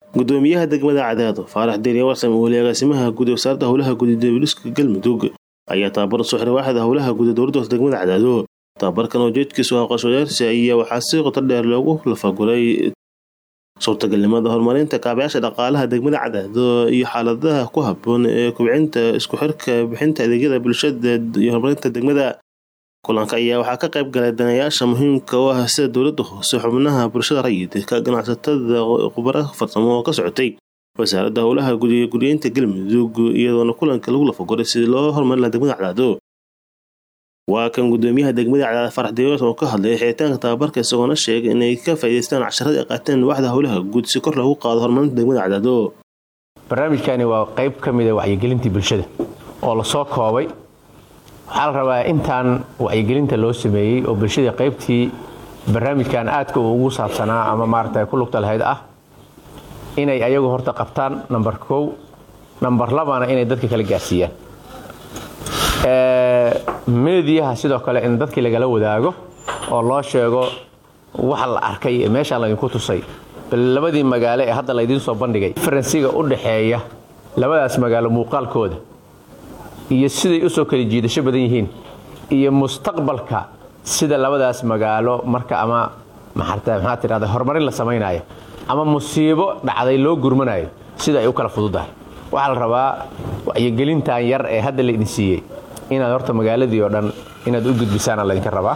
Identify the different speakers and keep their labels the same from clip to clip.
Speaker 1: gudoomiyaha degmada cadaado faarax deeriya warsam weli agaasimaha guud ee wasaaradda howlaha guud ee dawliska galmudug ayaa tababar soo xiray waaxda howlaha guud ee dowladda hoose degmada cadaado tababarkan oo jeedkiisu ah qorshayaarsi ayaa waxaa si qoto dheer loogu lafaguray suurtagalnimada horumarinta kaabayaasha dhaqaalaha degmada cadaado iyo xaaladaha ku haboon ee kubcinta isku xirka bixinta adeegyada bulshada iyo horumarinta degmada kulanka ayaa waxaa ka qayb galay danayaasha muhiimka u ah sida dowladda hoose xubnaha bulshada rayidka ganacsatada khubaro farsamo oo ka socotay wasaaradda howlaha guud iyo guryeynta galmudug iyadoona kulanka lagu lafaguray sidii loo horumarin laha degmada cadaado waa kan gudoomiyaha degmada cadaado farax deewas oo ka hadlay xiritaanka tababarka isagoona sheegay inay ka faa'iidaystaan casharada ay qaateen waaxda howlaha guud si kor loogu qaado horumarinta degmada cadaado
Speaker 2: barnaamijkani waa qayb ka mida wacyigelintii bulshada oo lasoo koobay waxaa la rabaa intaan wacyigelinta loo sameeyey oo bulshada qaybtii barnaamijkan aadka uu ugu saabsanaa ama maarata ku lugta lahayd ah inay ayagu horta qabtaan namber kow namber labana inay dadka kala gaarsiiyaan meediyaha sidoo kale in dadkii lagala wadaago oo loo sheego waxa la arkay ee meeshaan laydinku tusay bal labadii magaalo ee hadda laydiin soo bandhigay faransiga u dhaxeeya labadaas magaalo muuqaalkooda iyo siday usoo kala jiidasho badan yihiin iyo mustaqbalka sida labadaas magaalo marka ama maxaa tidhahda horumarin la samaynayo ama musiibo dhacday loo gurmanayo sida ay u kala fududahay waxaa la rabaa wacyigelintan yar ee hadda la idin siiyey inaad horta magaaladii oo dhan inaad u gudbisaana laydinka rabaa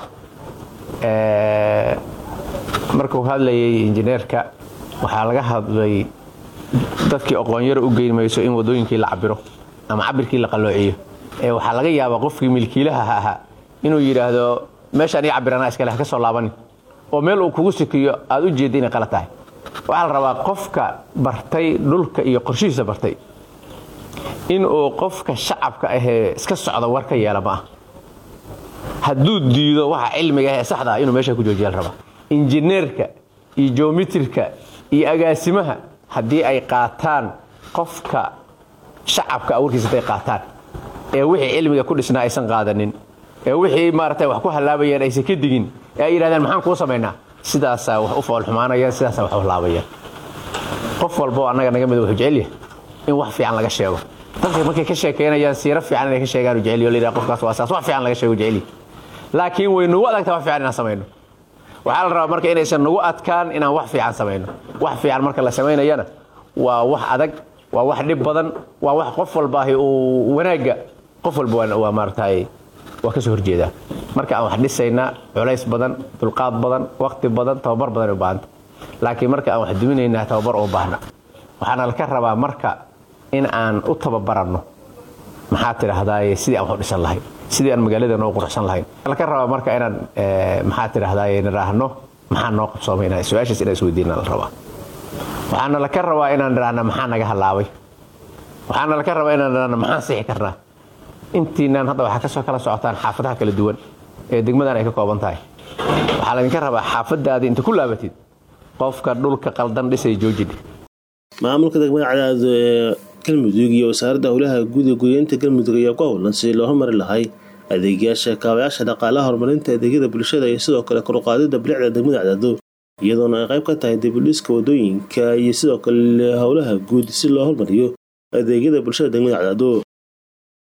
Speaker 2: markuu hadlayay injineerka waxaa laga hadlay dadkii aqoonyaro u geyn mayso in wadooyinkii la cabiro ama cabirkii la qalloociyo ee waxaa laga yaabaa qofkii milkiilaha ahaa inuu yidhaahdo meeshaan ii cabirana iskale ha ka soo laabanin oo meel uu kugu sikiyo aad u jeedda inay qala tahay waxaa la rabaa qofka bartay dhulka iyo qorshihiisa bartay inuu qofka shacabka ahee iska socda war ka yeela ma ah hadduu diido waxa cilmiga ahee saxda ah inuu meesha ku joojiya la rabaa injineerka iyo jomitirka iyo agaasimaha haddii ay qaataan qofka shacabka warkiisa haday qaataan ee wixii cilmiga ku dhisnaa aysan qaadanin ee wixii maarata wax ku hallaabayaan aysan ka digin ee ay yidhahdeen maxaan kuu samaynaa sidaasaa wax u foolxumaanayaan sidaasaa wax u hallaabayaan qof walboo annaga naga mida wuxuu jecelyahay in wax fiican laga sheego dadka markay ka sheekeynayaan siiro fiican inay ka sheegaan jecelyo la yidhaha qofkaas waa saas wax fiican laga sheego jecelyi laakiin way nagu adagtaa wax fiican inaan samayno waxaa la rabaa marka inaysan nagu adkaan inaan wax fiican samayno wax fiican marka la samaynayana waa wax adag waa wax dhib badan waa wax qof walbaahi uu wanaagga qof walba waa maaragtay waa ka soo horjeedaa marka aan wax dhisaynaa culays badan dulqaad badan waqti badan tababar badan u baahanta laakiin marka aan wax duminaynaa tababar uma baahna waxaana laka rabaa marka in aan u tababaranno maxaa tidhaahdaay sidii aan wax u dhisan lahayn sidii aan magaaladeena u quruxsan lahayn laka rabaa marka inaan maxaa tidhaahdaay nidhaahno maxaa noo qabsoomay su-aashaas inaan isweydiina la rabaa waxaana laka rabaa inaan nidhaahna maxaa naga hallaabay waxaana laka rabaa inaan nidhaahna maxaan sixi karnaa intiinaan hadda waxaa kasoo kala socotaan xaafadaha kala duwan ee degmadan ay ka kooban tahay waxaa laydinka rabaa xaafadaadii inta ku laabatid qofka dhulka qaldan dhisay joojidhe
Speaker 1: maamulka degmada cadaado ee galmudug iyo wasaaradda howlaha guud ee guryeynta galmudug ayaa ku howlan sidii loo hormari lahay adeegyaasha kaabayaasha dhaqaalaha horumarinta adeegyada bulshada iyo sidoo kale koruqaadida bilicda degmada cadaado iyadoona ay qayb ka tahay dibudhiska wadooyinka iyo sidoo kale howlaha guud si loo hormariyo adeegyada bulshada degmada cadaado